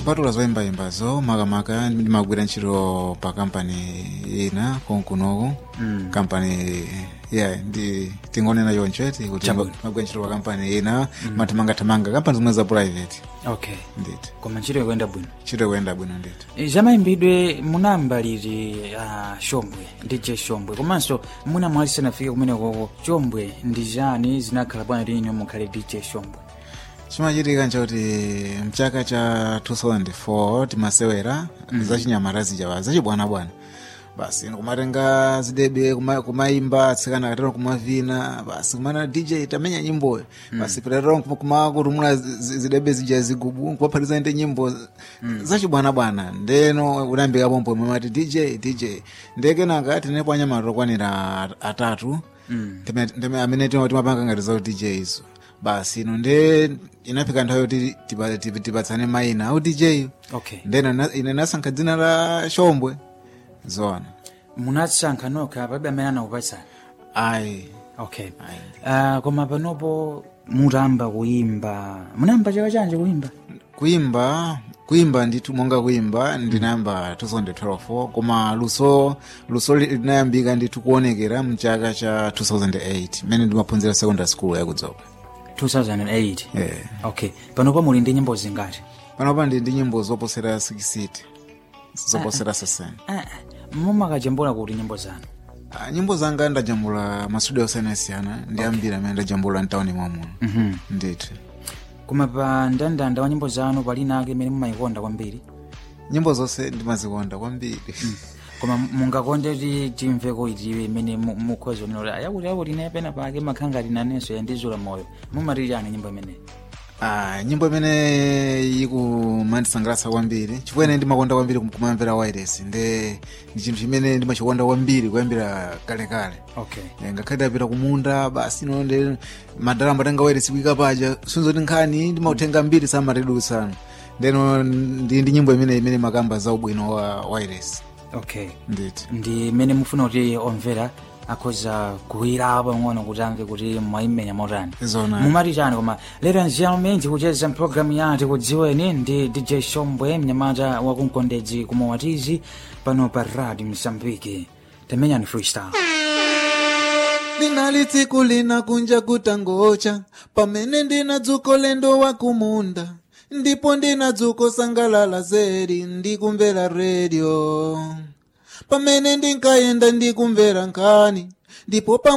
kupatula zoyimbayimbazo makamaka ndimagwira ntchito pa kampani ina konkunoku Mm. kampani yeah ndi tingonena choncho ti kuti Chabwino. magwira ntchito pa kampani ina mathamangathamanga kampani zimwe za private okay nditi koma ntchito ikuyenda bwino ntchito ikuyenda bwino nditi E, zamayimbidwe munayamba liti uh, shombwe dj shombwe komanso muna mwali sanafike kumenekoko shombwe ndi chani zinakhala bwana lini mukhale dj shombwe chimachitika nchoti mchaka cha 2004 timasewera mm. zachinyamata zijawa zachibwanabwana basi kumatenga zidebe kuma- kumaimba atsikana akatero kumavina basi kumana dj tamenya nyimboyo basi pitatero kumakutumula zidebe zija zigubu kupaphatiza ndi nyimbo zachibwanabwana ndeno unayambika pompo mwemati dj dj ndekenaka tinepo anyamata okwanira atatu Mm. Teme- teme- amene tima- timapanga ngati za dj izo basi ino nde inafika nthawi yoti tipa- tipa- tipatsane mayina au dj okay ndeno na- ine nasankha dzina la shombwe zoona munasankha nokha palibe amene anakupatsani ayi okay ayi uh, koma panopo mutamba kuyimba munayamba chaka chanji kuyimba kuimba kuimba ndithu monga kuimba ndinayamba 2012 koma luso luso li- linayambika ndithu kuonekera mchaka cha 2008 mmene ndimaphunzira secondary school yakudzoka 2008 yeah. okay panopo muli ndi nyimbo zingati panopa ndi ndi nyimbo zoposera 60 zoposera 60 ah, mumakajambula kuti nyimbo zanu Ah, nyimbo zanga ndajambula mastudio osiyanasiyana ndi ambiri amene ndajambula mtawuni mwamuno Mhm. ndithu koma pa ndandanda wa nyimbo zanu palina ake imene mumayikonda kwambiri nyimbo zonse ndimazikonda kwambiri koma mungakonde ti timveko itiwe imene mu- mukhoza unena ayakuti akuti ine pena pake makhangati nanenso yandizula moyo mumati chani nyimbo imeneyi Ah, nyimbo imene ikumandisangalatsa kwambiri chifukwa ine ndimakonda kwambiri kum- kumamvera wireless nde ndi chinthu chimene ndimachikonda kwambiri kuyambira kalekale okay Eh, ngakhale ndapita kumunda basi ino nde madala amatenga wireless kuyika paja sunzoti nkhani ndimautenga mbiri samatedutsano ndeno ndi ndi nyimbo imene imene makamba za ubwino wa wireless okay nditi ndi imene mufuna kuti omvera akhoza kuwira pang'ono kuti amve kuti mwayimenya motani zona mumati chani koma lero nziyamamenji kucheza mpulogalamu yati kudziweni ndi dj shombwe mnyamata wakumkondedzi kumawatizi pano pa radio msambiki temenyani freestyle linali tsiku lina kunja kutangocha pamene ndina dzuko lendo wa kumunda ndipo ndina dzuko sangalala zedi ndikumvera redio pamene ndinkayenda ndikumvera nkhani ndipo pa